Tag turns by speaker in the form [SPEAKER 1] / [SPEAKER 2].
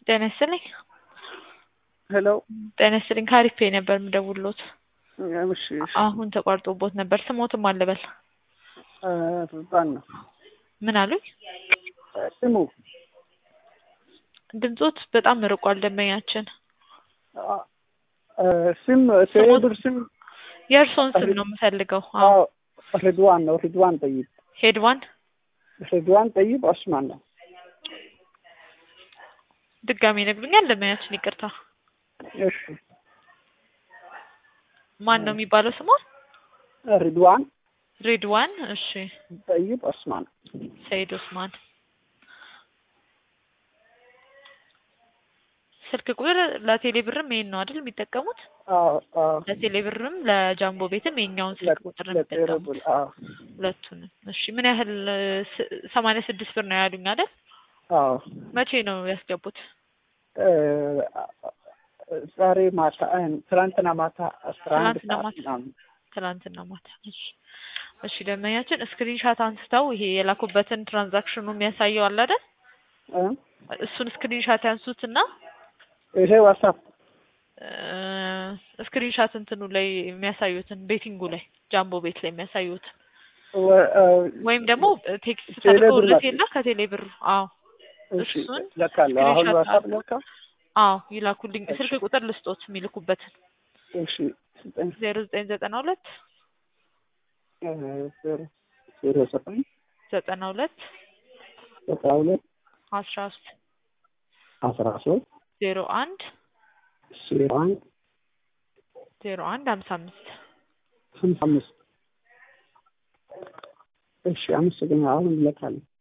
[SPEAKER 1] ጤና ይስጥልኝ።
[SPEAKER 2] ሄሎ
[SPEAKER 1] ጤና ይስጥልኝ። ከአሪፍ ነበር የምደውልዎት።
[SPEAKER 2] እሺ እሺ
[SPEAKER 1] አሁን ተቋርጦቦት ነበር። ስሞትም አልበል
[SPEAKER 2] እ ሱልጣን ነው
[SPEAKER 1] ምን አሉኝ?
[SPEAKER 2] ስሙ
[SPEAKER 1] ድምጾት በጣም ርቋል። ደንበኛችን
[SPEAKER 2] አ- እ ስም ቴሌብር ስም
[SPEAKER 1] የእርስዎን ስም ነው የምፈልገው። አዎ
[SPEAKER 2] አዎ ሪድዋን ነው ሪድዋን ጠይብ
[SPEAKER 1] ሄድዋን
[SPEAKER 2] ሪድዋን ጠይብ ኦስማን ነው
[SPEAKER 1] ድጋሚ ይነግሩኛል? ደንበኛችን ይቅርታ።
[SPEAKER 2] እሺ
[SPEAKER 1] ማን ነው የሚባለው ስሟ?
[SPEAKER 2] ሪድዋን
[SPEAKER 1] ሬድዋን። እሺ
[SPEAKER 2] ጠይብ ኦስማን
[SPEAKER 1] ሰይድ ኦስማን። ስልክ ቁጥር ለቴሌ ብርም ይሄን ነው አይደል የሚጠቀሙት?
[SPEAKER 2] አዎ አዎ
[SPEAKER 1] ለቴሌ ብርም ለጃምቦ ቤትም የኛውን ስልክ ቁጥር ነው የሚጠቀሙት
[SPEAKER 2] ለቴሌብር አዎ
[SPEAKER 1] ሁለቱንም። እሺ ምን ያህል ስ- ሰማንያ ስድስት ብር ነው ያሉኝ አይደል?
[SPEAKER 2] አዎ
[SPEAKER 1] መቼ ነው ያስገቡት?
[SPEAKER 2] እ ዛሬ ማታ እ ትናንትና ማታ አስራ አንድ
[SPEAKER 1] ትናንትና
[SPEAKER 2] ሰዓት
[SPEAKER 1] ማታ?
[SPEAKER 2] ምናምን
[SPEAKER 1] ትናንትና ማታ። እሺ እሺ ደንበኛችን ስክሪንሻት አንስተው ይሄ የላኩበትን ትራንዛክሽኑ የሚያሳየው አለ አይደል?
[SPEAKER 2] እ
[SPEAKER 1] እሱን ስክሪንሻት ያንሱትና
[SPEAKER 2] ይሄ ዋትሳፕ
[SPEAKER 1] ስክሪንሻት እንትኑ ላይ የሚያሳዩትን ቤቲንጉ ላይ ጃምቦ ቤት ላይ የሚያሳዩትን
[SPEAKER 2] ወ- እ
[SPEAKER 1] ወይም ደግሞ ቴክስት
[SPEAKER 2] ቴሌ ብር
[SPEAKER 1] ተልኮለት
[SPEAKER 2] ላይ-
[SPEAKER 1] የለ ከቴሌ ብር። አዎ
[SPEAKER 2] እሺ
[SPEAKER 1] እሱን
[SPEAKER 2] ለካለሁ አሁን
[SPEAKER 1] ስክሪንሻት
[SPEAKER 2] ዋትሳፕ
[SPEAKER 1] አድርገው።
[SPEAKER 2] ለካ
[SPEAKER 1] አዎ ይላኩልኝ።
[SPEAKER 2] እሺ።
[SPEAKER 1] ስልክ ቁጥር ልስጦት የሚልኩበትን
[SPEAKER 2] እሺ ዘጠኝ
[SPEAKER 1] ዜሮ ዘጠኝ ዘጠና ሁለት
[SPEAKER 2] እ ዜሮ ዜሮ ዘጠኝ
[SPEAKER 1] ዘጠና ሁለት
[SPEAKER 2] አስራ ሁለት
[SPEAKER 1] አስራ ሶስት
[SPEAKER 2] አስራ ሶስት
[SPEAKER 1] ዜሮ አንድ
[SPEAKER 2] ዜሮ አንድ
[SPEAKER 1] ዜሮ አንድ ሀምሳ አምስት
[SPEAKER 2] ሀምሳ አምስት እሺ አመሰግናለሁ። አሁን እልካለሁ።